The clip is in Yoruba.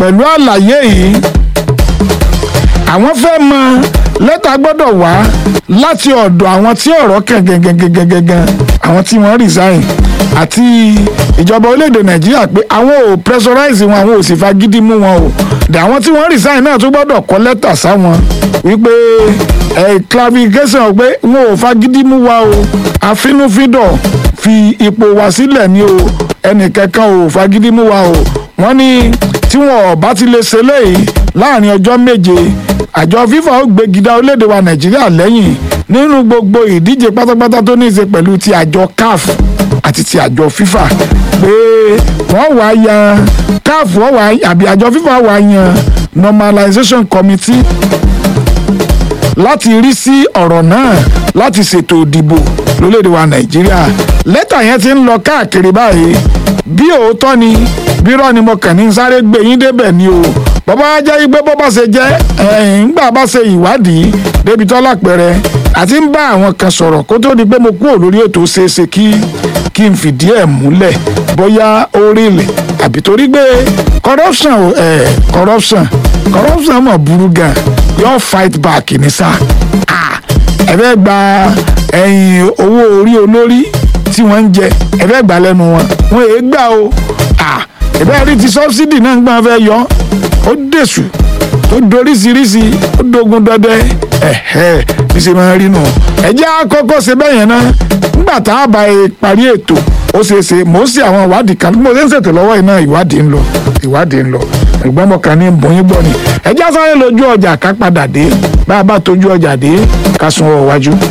pẹ̀lú àlàyé yìí àwọn fẹ́ mọ lẹ́tà gbọ́dọ̀ wá láti ọ̀dọ̀ àwọn tí ọ̀rọ̀ kàn gẹ́gẹ́gẹ́gẹ́gẹ́ àwọn tí wọ́n resign àti ìjọba orílẹ̀-èdè nàìjíríà pé àwọn ò pressurize wọn àwọn ò sì fagídí mú wọn o dà àwọn tí wọ́n resign náà tún gbọ́dọ̀ kọ lẹ́tà sáwọn wípé ẹ̀ clarification pé wọn ò fagídí mú wa o àfinúfíndọ̀ fi ipò wa sílẹ̀ ni o ẹnìkankan ò fagídí mú wa o wọ́n ní tí wọn ò bá ti lè ṣe léyìí láàrin ọjọ́ méje àjọ fífa ó gbégidá orílẹ̀-èdè wa nàìjíríà lẹ́yìn nínú gbogbo ìdíje pátápátá tó ní í ṣe pẹ̀lú ti àjọ caf àti ti àjọ fífa pé wọ́n wá yan caf wọ́n wá àbí àjọ fífa wá yan normalization committee láti rí sí ọ̀rọ̀ náà láti ṣètò ìdìbò lórílẹ̀‐èdè wa nàìjíríà lẹ́tà yẹn ti ń lọ káàkiri báyìí bí òótọ́ ni bírọ́ ni mo kàn ní sáré gbé yín débẹ̀ ni o bàbá jẹ́ pé bó bá ṣe jẹ́ ńgbà bá ṣe ìwádìí débi tó lápẹ̀rẹ̀ àti ń bá àwọn kan sọ̀rọ̀ kó tó di pé mo kúrò lórí ètò ṣeéṣe kí kí n fìdí ẹ̀ múlẹ̀ bóyá ó rí ilẹ̀ àbí torí pé corruption ẹ̀ corruption corruption mọ̀ burú gan yóò fight back ní sá ẹ fẹ́ gba ẹ̀yìn owó orí olórí tí wọ́n ń jẹ ẹ fẹ́ gbà lẹ́nu wọn wọn èé gbà o ẹ bẹ́ẹ̀ rí ti subsidy náà ń gbọ́n fẹ́ yọ ó dẹ̀sù ó doríṣiríṣi ó dogun dọdẹ ẹ̀hẹ́ bí ṣe máa rí nù. ẹ jẹ́ àkọ́kọ́ ṣe bẹ́ẹ̀ yẹn náà nígbà tá a bá parí ètò ó ṣeé ṣe mò ń ṣe àwọn ìwádìí kan bí mo ṣe ń ṣètò lọ́wọ́ iná ìwádìí ń lọ ìwádìí ń lọ ẹ̀gbọ́n mo kàn ní bóyún gbọ́ ni ẹ já sáré lójú ọjà ká padà dé bá a bá tójú ọjà dé ká sun ọ wájú.